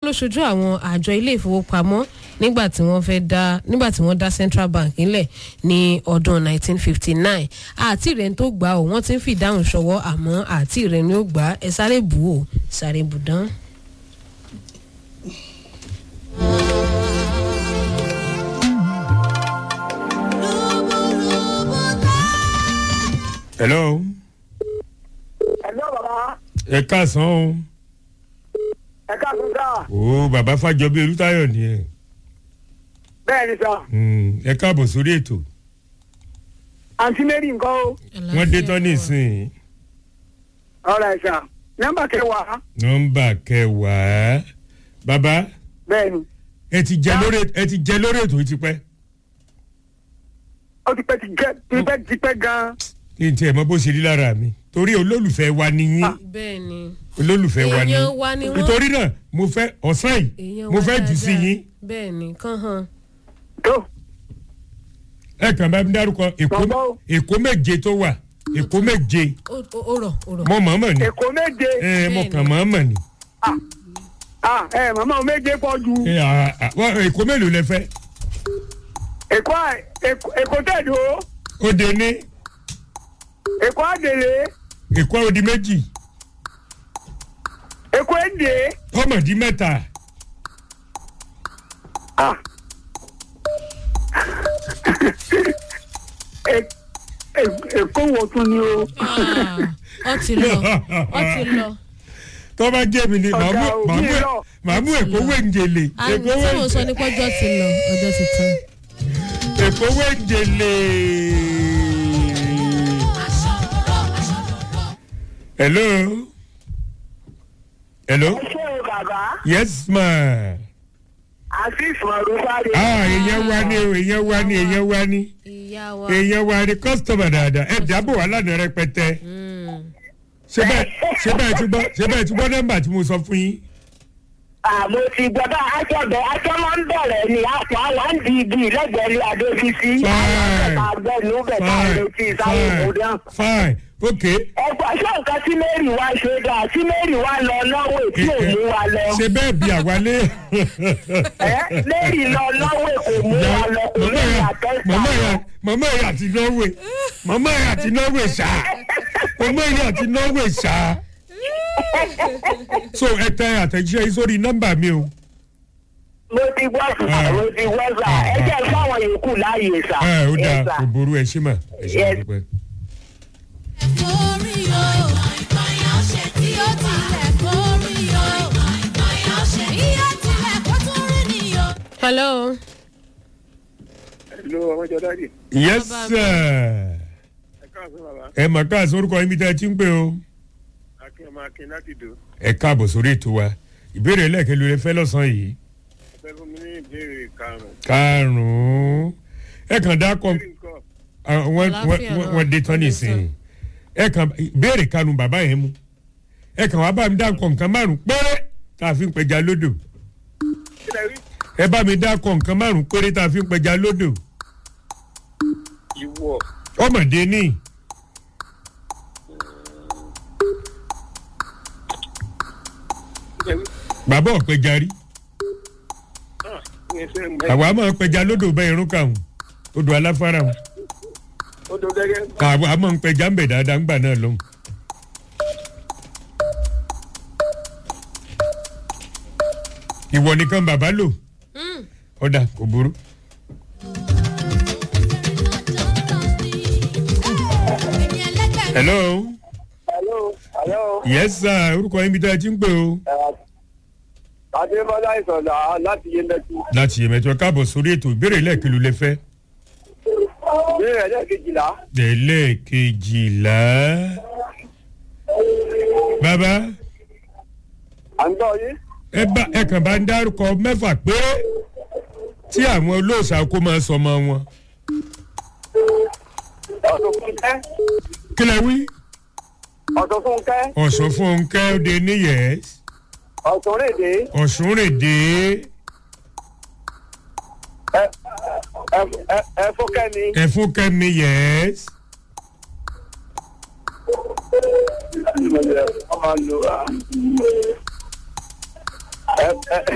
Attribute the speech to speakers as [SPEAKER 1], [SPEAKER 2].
[SPEAKER 1] ló ṣojú àwọn àjọ ilé ìfowópamọ́ nígbà tí wọ́n fẹ́ dá nígbà tí wọ́n dá central bank nílẹ̀ ní ọdún 1959 àti rẹ̀ tó gbà ó wọ́n ti ń fìdáhùn ṣọwọ́ àmọ́ àti rẹ̀ ni ó gbà á ẹ sáré bù ó sáré bù dán.
[SPEAKER 2] hello
[SPEAKER 3] ẹ̀lọ́ bàbá
[SPEAKER 2] ẹ káàsán o
[SPEAKER 3] ẹ káàkiri sá
[SPEAKER 2] o bàbá fàjọbí olùtayọ nìyẹn
[SPEAKER 3] bẹ́ẹ̀ ni sá
[SPEAKER 2] Mm, ẹ káàbọ̀ sórí ètò
[SPEAKER 3] àǹtí mary nǹkan o
[SPEAKER 2] wọ́n dé tán nísìnyí
[SPEAKER 3] ọ̀rọ̀ ẹ̀ sá nọ́mbà kẹwàá
[SPEAKER 2] nọ́mbà kẹwàá bàbá
[SPEAKER 3] bẹ́ẹ̀ ni
[SPEAKER 2] ẹ ti jẹ lórí ẹ ti jẹ lórí ètò yìí ti pẹ́
[SPEAKER 3] ó ti pẹ́ ti gẹ́ ti pẹ́ ti pẹ́ gan-an
[SPEAKER 2] kí n tiẹ̀ mọ bó ṣe rí lára mi torí olólùfẹ́ wa ni yín
[SPEAKER 1] bẹ́ẹ̀ ni
[SPEAKER 2] olólùfẹ́ wa ni
[SPEAKER 1] èèyàn wa ni wọ́n.
[SPEAKER 2] nítorí náà mo fẹ́ ọ̀sán yìí
[SPEAKER 1] èèyàn
[SPEAKER 2] mo
[SPEAKER 1] wa
[SPEAKER 2] fẹ́ jù sí
[SPEAKER 1] dáadáa.
[SPEAKER 2] yín
[SPEAKER 1] bẹ́ẹ̀ ni kán hàn.
[SPEAKER 3] tó
[SPEAKER 2] ẹ kàn bá mi dárúkọ èkó
[SPEAKER 3] Bàbá o.
[SPEAKER 2] èkó méje tó wà èkó méje
[SPEAKER 1] ó ó- ó rọ̀ ó rọ̀.
[SPEAKER 2] mo mọ̀ọ́mọ̀ ni
[SPEAKER 3] èkó méje
[SPEAKER 2] ẹ mo
[SPEAKER 1] Bẹ́ẹ̀ni.
[SPEAKER 2] kàn mọ̀ọ́mọ̀ ni
[SPEAKER 3] ah ẹ màmá o méje pọ̀ ju
[SPEAKER 2] ẹ, à, à, wọ́n- èkó mélòó lẹ fẹ́
[SPEAKER 3] èkó à- èkó- èkó tẹ̀dó
[SPEAKER 2] ó de ní
[SPEAKER 3] èkó àdèlé
[SPEAKER 2] èkó ó di méjì
[SPEAKER 3] èkó èdè
[SPEAKER 2] ọmọ di mẹ́ta
[SPEAKER 3] ah È- è- èkó wo tún ni o
[SPEAKER 1] Ah, ó ti lọ ó ti lọ.
[SPEAKER 2] tó bá jẹ́ mi ni màá mú-
[SPEAKER 3] Ọ̀gá o,
[SPEAKER 2] màá
[SPEAKER 3] bí
[SPEAKER 2] mú-
[SPEAKER 3] lọ.
[SPEAKER 2] màá mú èkó wéǹjẹ̀lẹ̀
[SPEAKER 1] àmì
[SPEAKER 2] èkó
[SPEAKER 1] tí mo sọ
[SPEAKER 2] wéǹjẹ̀lẹ̀
[SPEAKER 1] ni pé ọjọ́ ti lọ ọjọ́ ti tán.
[SPEAKER 2] èkó wéǹjẹ̀lẹ̀. hello hello
[SPEAKER 3] ṣé o bàbá
[SPEAKER 2] yes ma
[SPEAKER 3] àti ìfọ̀rọ̀ sáré.
[SPEAKER 2] ah èèyàn wa ni o èèyàn wa ni èèyàn wa ni
[SPEAKER 1] ìyá wa.
[SPEAKER 2] èèyàn wa ni kọ́sítọ̀mù dáadáa ẹ̀ dábò wà lánàá rẹpẹtẹ
[SPEAKER 1] Mm.
[SPEAKER 2] ṣé bẹ́ẹ̀ ṣé bẹ́ẹ̀ ti gbọ́ ṣé bẹ́ẹ̀ ti gbọ́ nọ́mbà tí mo sọ fún yín.
[SPEAKER 3] àmọ́ ti gbọ́dọ̀ àjọbẹ̀ àjọ máa ń bẹ̀rẹ̀ ní àpò àwọn àǹdí igi lẹ́gbẹ̀ẹ́ ní adébísí
[SPEAKER 2] Fine.
[SPEAKER 3] àgbẹ̀nú bẹ̀ta
[SPEAKER 2] fine
[SPEAKER 3] létí sáwọn
[SPEAKER 2] fine
[SPEAKER 3] òmùdán.
[SPEAKER 2] fine ok
[SPEAKER 3] ẹgbẹ́ ṣé nǹkan tí mary wá ṣe dáa tí mary wá lọ lọ́wọ́ tí ò mú wa lọ.
[SPEAKER 2] ṣe bẹ́ẹ̀ bí àwálé.
[SPEAKER 3] ẹ mary lọ lọ́wọ́ kò mú wa lọ kò
[SPEAKER 2] mama
[SPEAKER 3] mary
[SPEAKER 2] ya
[SPEAKER 3] àtẹ́sà
[SPEAKER 2] mama ya
[SPEAKER 3] lọ.
[SPEAKER 2] mama ya àti norway mama ya àti norway ṣá mama ya àti norway ṣá. so ẹ tẹ àtẹ̀jíṣẹ́ yìí sórí nọ́mbà mi o.
[SPEAKER 3] mo ti gbọ́ sà mo ti gbọ́ sà ẹ jẹ́ fáwọn yòókù láàyè sà.
[SPEAKER 2] ẹ ó dáa
[SPEAKER 3] Yes, sà.
[SPEAKER 2] kò burú ẹ ṣí mà ẹ ṣe
[SPEAKER 3] Yes.
[SPEAKER 2] àdúpẹ́.
[SPEAKER 4] Kórí o, ìkànnì ṣe tí ó tilẹ̀ kórí o, ìkànnì iye tilẹ̀ kó tún rí ni o.
[SPEAKER 1] hello.
[SPEAKER 3] Hello, ọmọ jọ dáàdì.
[SPEAKER 2] yes
[SPEAKER 1] Bàbá mi.
[SPEAKER 2] sir
[SPEAKER 3] ẹ káàsán bàbá
[SPEAKER 2] ẹ mà káàsán orúkọ yín bí tẹ́ ẹ ti ń pè o.
[SPEAKER 3] akin ọmọ akin láti dò
[SPEAKER 2] ẹ káàbọ̀ sórí ètò wa ìbéèrè lẹ́ẹ̀kẹ́ ló lè fẹ́ lọ́sàn-án yìí.
[SPEAKER 3] ẹ fún mi ní ìbéèrè karùn-ún.
[SPEAKER 2] karùn-ún ẹ kàn dá kọ
[SPEAKER 3] nǹkan
[SPEAKER 2] Ah, wọ́n
[SPEAKER 1] Àlàáfíà
[SPEAKER 2] wọ́n-
[SPEAKER 1] náà,
[SPEAKER 2] wọ́n dé tán
[SPEAKER 1] wọ́n dé
[SPEAKER 2] nísìnyí ẹ kàn béèrè kanu bàbá yẹn mu ẹ kàn wá bá mi dá nǹkan nǹkan márùn péré tá a fi ń pẹja lódò
[SPEAKER 3] kí lẹ rí
[SPEAKER 2] ẹ bá mi dá nǹkan nǹkan márùn péré tá a fi ń pẹja lódò
[SPEAKER 3] ìwọ
[SPEAKER 2] ọmọdé ní
[SPEAKER 3] kí lẹ rí
[SPEAKER 2] bàbá ọ̀pẹja rí
[SPEAKER 3] ah ìyẹn ṣe ń bẹ
[SPEAKER 2] àwa máa ń pẹja lódò bẹ́ẹ̀ irun kàwọn odò aláfárà wọn
[SPEAKER 3] ó tó gẹ́gẹ́
[SPEAKER 2] àwa máa ń pẹja ń bẹ̀ dáadáa ńgbà náà lọ́hùn. ìwọ nìkan bàbá lò
[SPEAKER 1] Mm.
[SPEAKER 2] ọ̀dà kò burú.
[SPEAKER 4] Èmi ẹlẹ́gbẹ̀ẹ́
[SPEAKER 2] hello
[SPEAKER 3] hello hello
[SPEAKER 2] yes sir orúkọ yín bí tá a ti ń pè o.
[SPEAKER 3] adébọlá ìsọdà láti yé mẹtú
[SPEAKER 2] láti yèmẹ̀tọ́ káàbọ̀ sórí ètò ìbéèrè lẹ́ẹ̀kìlú lẹ fẹ́.
[SPEAKER 3] ìbéèrè ẹlẹ́ẹ̀kejìlá
[SPEAKER 2] tẹ̀lé kejìlá. bàbá
[SPEAKER 3] à ń gbọ́ yín
[SPEAKER 2] ẹ bá ẹ kàn bá ń dárúkọ mẹ́fà péré tí àwọn olóòṣà kó máa sọ ọmọ wọn.
[SPEAKER 3] ọ̀sùn fúnkẹ́
[SPEAKER 2] kí lẹ wí.
[SPEAKER 3] ọ̀sùn fúnkẹ́
[SPEAKER 2] ọ̀sùn fúnkẹ́ òde níyẹ̀s
[SPEAKER 3] ọ̀sùn rèdè
[SPEAKER 2] ọ̀sùn rèdè
[SPEAKER 3] ẹ ẹ ẹ ẹ fúnkẹ́ ni
[SPEAKER 2] ẹ̀fúnkẹ́ níyẹ̀s
[SPEAKER 3] ọmọ lu ẹ ẹ